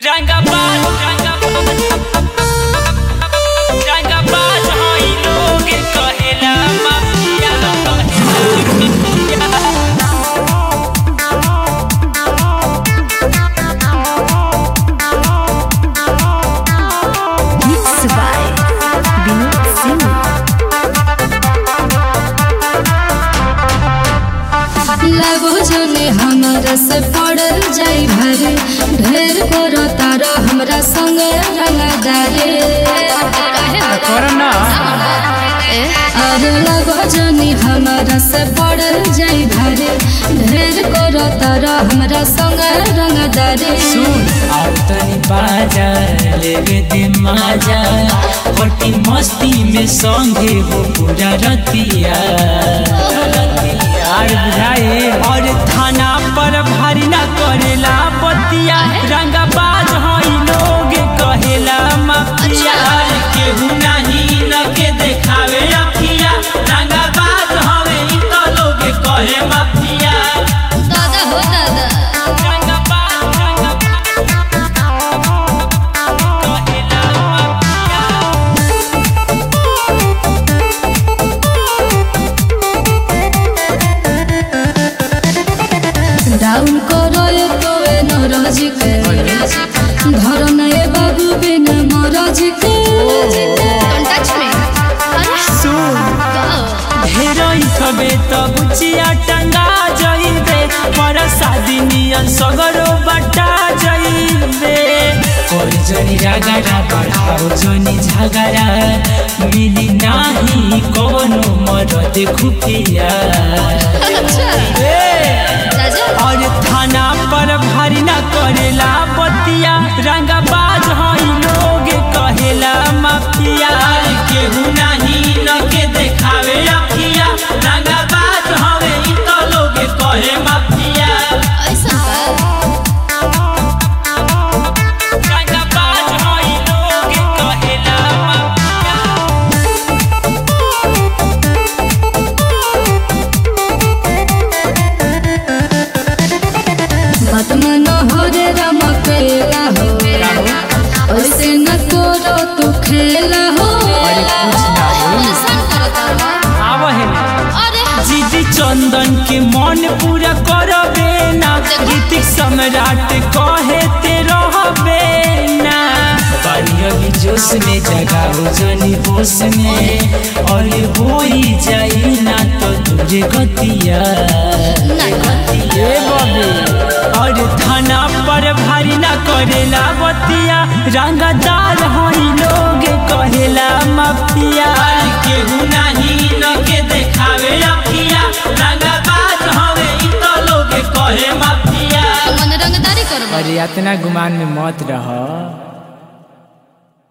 रंगबाज रंगबाज हई लोग कहेला mafia Mixed by Vinod Singh. लगो जने हमरा से पड़ल जाई भरे ढेर करो तारा हमरा संग रंगदारे अरे लगो जने हमरा से पड़ल जाई भरे ढेर करो तारा हमरा संग रंगदारे आओ तनी बाजार लेवे दे माजा होटी मस्ती में संगे हो पूरा रतिया और बुझाए और थाना पर भारी ना करेला बतिया रंगबाज हई लोग कहेला माफिया केहू नहीं न के देखावे अखिया रंगबाज हवे इ तो लोग कहे माफिया दादा हो दादा रंगबाज रंगबाज कहेला माफिया डाउन करो ये तो ए नरज के घर नए बाबू बिन मरज के ढेरोई थबे त बुचिया टंगा जइबे पर शादी नियन सगरो बटा जइबे कोई जनी रागरा बढ़ाओ जनी झगड़ा मिली नाही कोनो मरद खुफिया और थाना पर भारी ना करेला बतिया रंगबाज हई लोग कहेला माफिया केहू नहीं न के देखावे अखिया रंगबाज हवे इ तो लोग कहे माफिया रंगबाज हई लोग कहेला माफिया बात मन हो रे राम केला हो ऐसे न करो तू खेला हो जीजी चंदन के मन पूरा करबे ना ऋतिक सम्राट कहे ते रहबे ना पानी अभी जोश में जगाओ जनी होश में और होई जाई ना तो तुझे गतिया ए बबे और थाना पर भारी ना करेला बतिया रंगदार हई लोग कहेला माफिया केहू नहीं न के देखावे अखिया रंगबाज हवे इ तो लोग कहे माफिया मन रंगदारी करबो अरे इतना गुमान में मत रह